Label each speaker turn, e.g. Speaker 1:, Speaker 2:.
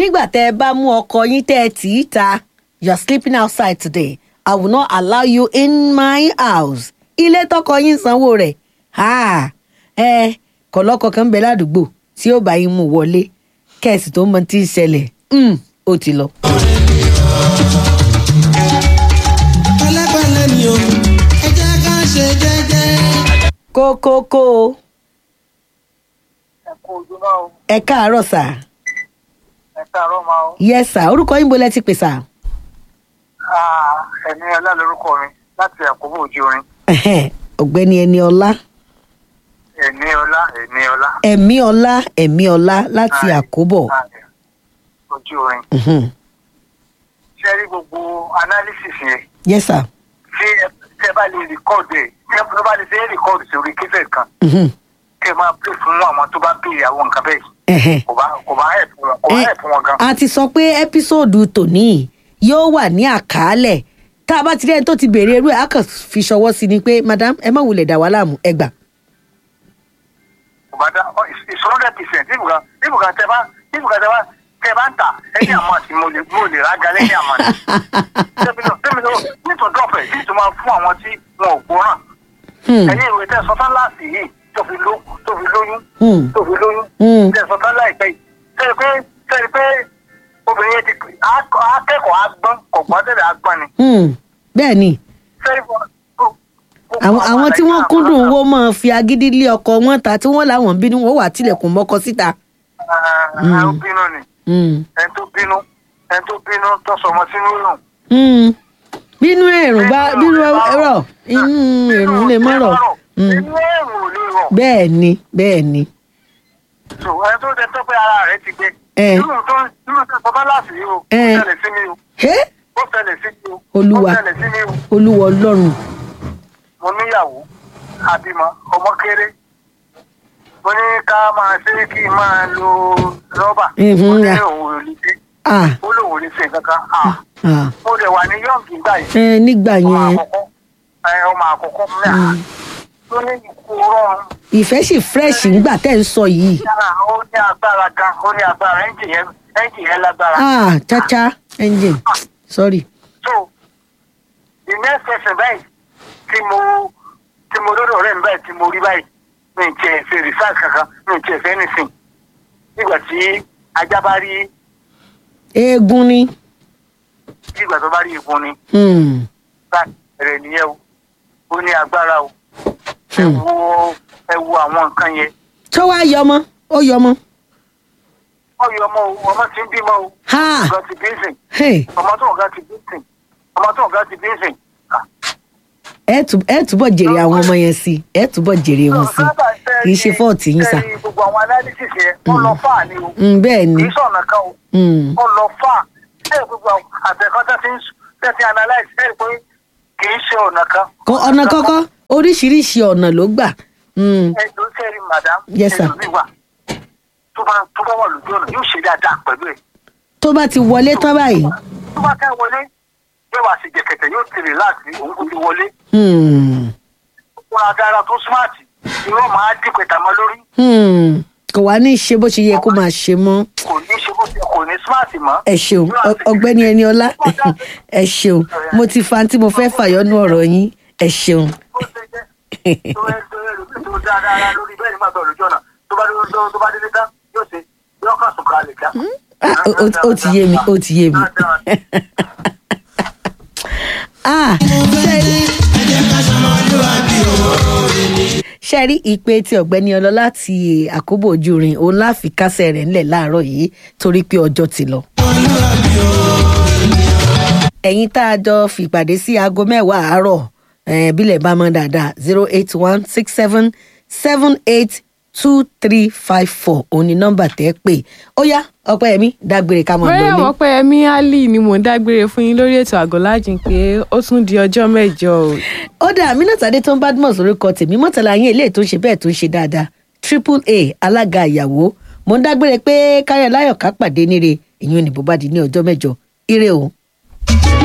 Speaker 1: nígbà tẹ́ ẹ bá mú ọkọ yín tẹ́ ẹ tì í ta you are sleeping outside today i will not allow you in my house ilé tọkọ yín sanwó rẹ̀ ha ẹ kọ̀lọ́kọ̀ kan ń bẹ ládùúgbò tí ó bá yín mú wọlé kẹ́ẹ̀sì tó mọ tí ń ṣẹlẹ̀ mm, ó ti lọ.
Speaker 2: pẹ̀lẹ́pẹ̀lẹ́ ni o ẹ jẹ́ ká ṣe jẹ́jẹ́.
Speaker 1: kókókó
Speaker 3: ẹ kú ojú náà o
Speaker 1: ẹ káàárọ̀ sà
Speaker 3: ẹ káàárọ̀ máa o.
Speaker 1: yẹ sà orúkọ yín bolẹ̀ ti pè sà.
Speaker 3: Ah, ẹ̀mí ọlá lorúkọ mi láti àkóbò ojú orin
Speaker 1: Ẹhẹ́n, ọ̀gbẹ́ni ẹni ọlá
Speaker 3: ẹ̀mí ọlá ẹ̀mí ọlá
Speaker 1: ẹ̀mí ọlá ẹ̀mí ọlá láti
Speaker 3: Aye.
Speaker 1: àkóbọ̀.
Speaker 3: Ah, ojú orin.
Speaker 1: Mhm.
Speaker 3: ṣé ẹ rí gbogbo analysis yẹn
Speaker 1: yẹ sà.
Speaker 3: tí ẹ tí ẹ bá lè rìkọ́ọ̀dù ẹ̀ tí ẹ bá lè ṣe é rìkọ́ọ̀dù sórí kífẹ̀ kan
Speaker 1: Mhm.
Speaker 3: kí ẹ máa pè fún àwọn tó bá béèrè àwọn nǹkan bẹ́ẹ̀
Speaker 1: Ẹhẹ́n.
Speaker 3: kò bá kò bá ẹ̀ fún wọn kò bá
Speaker 1: Ẹ-
Speaker 3: ẹ̀ fún wọn gan.
Speaker 1: a ti sọ pé ẹ́písòdù tòní yóò wà ní àkàálẹ̀ tá a bá ti rí ẹni tó ti béèrè irú ẹ̀ á kàn fi ṣọwọ́ sí ni pé madam ẹ má wulẹ̀ dà wá láàmú ẹ gbà.
Speaker 3: kò bá dá it's hundred percent ibùkà ibùkà tẹ bá ibùkà tẹ bá tẹ bá ń tà ẹni àmọ́ àti mo lè mo lè ra galẹ́ ní àmọ́ àti. tẹ́mi náà tẹ́mi náà nítorí dọ́fẹ̀ yìí tó máa fún àwọn tí wọn ò gbọ́ràn.
Speaker 1: Hmm.
Speaker 3: ẹ̀yin ìwé tẹ́ sọ tán láti yìí tó fi ló tó fi lóyún
Speaker 1: Hmm.
Speaker 3: tó fi lóyún
Speaker 1: Hmm.
Speaker 3: tẹ́ sọ tán láìpẹ́ yìí tẹ́lẹ̀ pé tẹ́lẹ̀ pé obìnrin yẹn ti á- akẹ́kọ̀ọ́ agbọ́n kọ̀gbọ́n tẹ́lẹ̀ agbọ́n ni.
Speaker 1: Hmm. bẹ́ẹ̀ ni
Speaker 3: tẹ́lẹ̀ fún
Speaker 1: àwọn àwọn tí wọ́n kúndùn owó máa fi agídí lé ọkọ wọn ta tí wọ́n láwọn bínú wọn wà tilẹ̀kùn mọ́kọ síta.
Speaker 3: ẹ̀ ń bínú ni
Speaker 1: Hmm.
Speaker 3: ẹni tó bínú ẹni tó bínú tó sọmọ sínú rùn.
Speaker 1: Hmm. bínú ẹ̀rùn bá bínú ẹ̀rọ inú ẹ̀rùn lè má rọ̀. Hmm.
Speaker 3: inú ẹ̀rùn ò lè rọ̀.
Speaker 1: bẹ́ẹ̀ ni bẹ́ẹ̀ ni.
Speaker 3: so ẹni tó jẹ tó pé ara rẹ̀ ti gbé.
Speaker 1: Ẹ.
Speaker 3: nínú tó nínú tó sọ bá láti yìí o. ó
Speaker 1: Ẹ.
Speaker 3: ṣẹlẹ̀ sí mi o.
Speaker 1: Hé?
Speaker 3: ó ṣẹlẹ̀ sí mi o.
Speaker 1: Olúwa.
Speaker 3: ó ṣẹlẹ̀ sí mi o.
Speaker 1: olúwa ọlọ́run.
Speaker 3: mo níyàwó àbímọ ọmọ kéré. mo ní ká máa ṣe kí n máa lo rọ́bà.
Speaker 1: Mhm,
Speaker 3: ó ní
Speaker 1: ya.
Speaker 3: òun ò lè ṣe.
Speaker 1: ah
Speaker 3: ó lóun ò lè ṣe nǹkan kan. Ah.
Speaker 1: ah
Speaker 3: mo lè wà ní yọ̀ǹgì gbà yìí.
Speaker 1: ẹ nígbà
Speaker 3: ọmọ
Speaker 1: yẹn
Speaker 3: àkọ́kọ́ ẹ, ọmọ àkọ́kọ́ mẹ́ta. tó ní ikú rọrùn.
Speaker 1: ìfẹ́ sì fresh ńgbà tẹ́ ń sọ yìí.
Speaker 3: yàrá ó ní agbára gan ó ní agbára ẹ́ńjì yẹn ẹ́ńjì yẹn lágbára.
Speaker 1: ah chacha engine sorry.
Speaker 3: so the next person báyìí tí mo tí mo lọ́dọ̀ rẹ̀ ń báyìí tí mo rí báyìí mi ì tiẹ̀ ṣe research kankan mi ì tiẹ̀ ṣe anything nígbà tí ajá bá rí
Speaker 1: eégún ni.
Speaker 3: nígbà tó bá rí ìbọn ni
Speaker 1: Hmm.
Speaker 3: bá rẹ̀ nìyẹn o ó ní agbára o ẹ
Speaker 1: Hmm.
Speaker 3: wo ẹ wo àwọn nǹkan yẹn
Speaker 1: tó wá yọmọ ó yọmọ.
Speaker 3: ọyọ ọmọ o ọmọ ti ń bímọ o
Speaker 1: Ha!
Speaker 3: ọgá ti bí ń sìn
Speaker 1: Hey,
Speaker 3: ọmọ tó ọgá ti bí ń sìn ọmọ tó ọgá ti bí ń sìn. Ah.
Speaker 1: ẹ tú- ẹ túbọ̀ jèrè àwọn ọmọ yẹn sí ẹ túbọ̀ jèrè wọn sí kì í ṣe fọ́ọ̀tì yín sà.
Speaker 3: Tẹ́lẹ̀ gbogbo àwọn analysis yẹn wọ́n lọ fà ní o
Speaker 1: Hmm, bẹ́ẹ̀ ni
Speaker 3: kì í sọ̀nà kan o
Speaker 1: Hmm.
Speaker 3: wọ́n lọ fà tẹ́lẹ̀ gbogbo àwọn àtẹ̀kọ́ tẹ́ ti ń tẹ́ ti analyse tẹ́lẹ̀ pé kì í ṣe ọ̀nà kan.
Speaker 1: Kọ- ọ̀nà kọ́kọ́ oríṣiríṣi ọ̀nà ló gbà. Hmm.
Speaker 3: ẹ̀dùn tẹ́lẹ̀ madam
Speaker 1: Yes, sir.
Speaker 3: ẹ̀dùn mi wà tó bá tó bá wà lójú ọ̀nà yóò ṣe dáadáa pẹ̀lú ẹ̀.
Speaker 1: tó bá ti wọlé tán báyìí.
Speaker 3: tó bá tẹ́ wọlé yóò wá sí jẹ̀kẹ̀tẹ̀ yóò tẹ̀lé láti òun kò ti wọlé
Speaker 1: Hmm.
Speaker 3: wọn agbára tó smart irọ́ máa dín pẹ̀tà mọ́ lórí
Speaker 1: Hmm. kò wá ní í ṣe bó ṣe yẹ kó máa ṣe mọ́.
Speaker 3: kò ní ṣe bó ṣe kò ní smart mọ́.
Speaker 1: ẹ ṣeun Ọ- ọ̀gbẹ́ni ẹni ọlá ẹ ṣeun mo ti fa tí mo fẹ́ fàyọnú ọ̀rọ̀ yín ẹ ṣeun.
Speaker 3: Bó ṣe jẹ́, tó ẹ- tó ẹ lò pé tó dáadáa lórí bẹ́ẹ̀ nígbà tó lójú ọ̀nà tó bá dé- tó- tó bá délé tán yóò ṣe yóò kàn sùn kalẹ̀ kíá.
Speaker 1: Ah, ó- ó- ó ti yé mi ó ti yé mi. Ah, ṣe- ṣe rí ìpè tí ọ̀gbẹ́ni ọlọ́ láti àkóbò ojúrin òun láfi kásẹ̀ rẹ̀ ńlẹ̀ láàárọ̀ yìí torí pé ọjọ́ ti lọ. ẹ̀yin tá a jọ fìpàdé sí aago mẹ́wàá àárọ̀ eh, bílẹ̀ bá mọ́ dáadáa zero eight one six seven seven eight two three five four òun ni nọ́mbà tẹ́ pè ó yá ọpẹ́ ẹ̀mí dágbére ká mọ̀
Speaker 4: bóyá
Speaker 1: lọ́lé.
Speaker 4: wọ́n pẹ́ ẹ̀mí ali ni mò ń dágbére fún yín lórí ètò àgọ́lájìn pé ó tún di ọjọ́ mẹ́jọ o.
Speaker 1: ó dà Aminat Adétọ́n Badmus orúkọ tèmi mọ́tàlá yín eléyìí tó ń ṣe bẹ́ẹ̀ tó ń ṣe dáadáa triple a alága ìyàwó mo ń dágbére pé káyọ̀ láyọ̀ ká pàdé níre ìyún ni bó bá di ní ọjọ́ mẹ́jọ ire o.